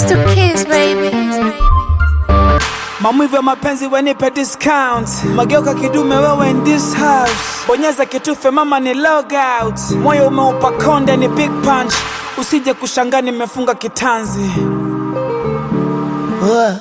to kiss, baby. Maumivu ya mapenzi wenipe discount, mageuka kidume wewe in this house, bonyeza kitufe mama ni log out, moyo umeupa konde ni big punch, usije kushangaa nimefunga kitanzi. Wa.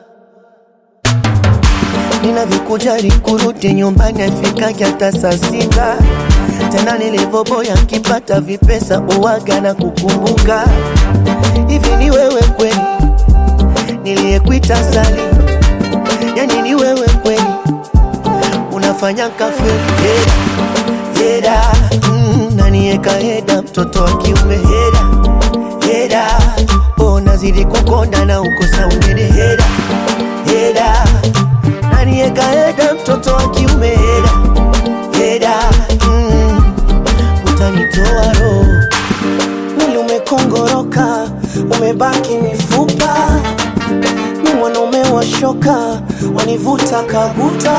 Ninavyokujali kurudi nyumbani afikaje hata saa sita tena nilivyoboya nkipata vipesa uwaga na kukumbuka hivi ni wewe kweli niliyekuita sali yani ni wewe kweli unafanya kafe heda heda mm, nanieka heda mtoto wa kiume heda heda oh, nazidi kukonda na ukosa ungine heda heda nanieka heda mtoto wa kiume heda heda mm, utanitoa roho mwili umekongoroka, umebaki mifupa, ni mwanaume wa shoka, wanivuta kabuta,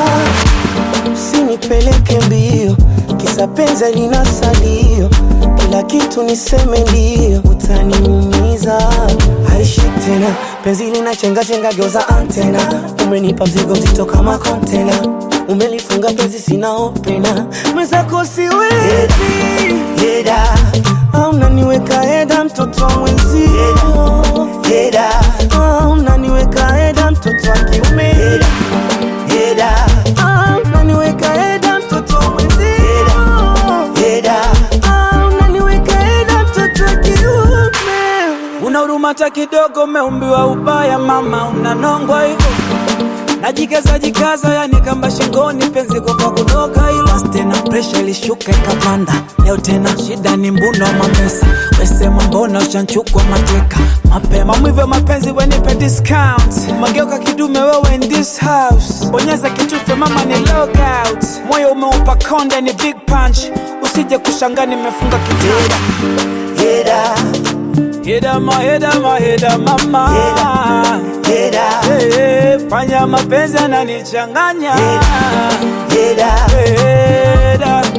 usinipeleke mbio, kisa penzi lina salio, kila kitu niseme ndio, utaniumiza haishi tena, penzi lina chenga chenga, geuza antena, umenipa mzigo mzito kama kontena, umelifunga penzi sina opena, mwenzako siwezi heda au unaniweka heda mtoto wa mwenzio heda au unaniweka heda mtoto wa kiume heda heda au unaniweka heda mtoto wa mwenzio heda au unaniweka heda mtoto wa kiume Una huruma hata kidogo, umeumbiwa ubaya mama, unanongwa hivyo najikaza jikaza, yani kamba shingoni, penzi kwa kudoka hilo tena, presha ilishuka ikapanda. Leo tena shida ni mbuno wa mapesa, wesema mbona ushanchukwa mateka mapema. Mwivu wa mapenzi wenipe discount, mageuka kidume wewe in this house, bonyeza kitufe mama ni log out, moyo umeupa konde ni big punch, usije kushangaa nimefunga kitanda. heda Heda ma heda ma heda mama heda Hey, fanya mapenzi ananichanganya heda Heda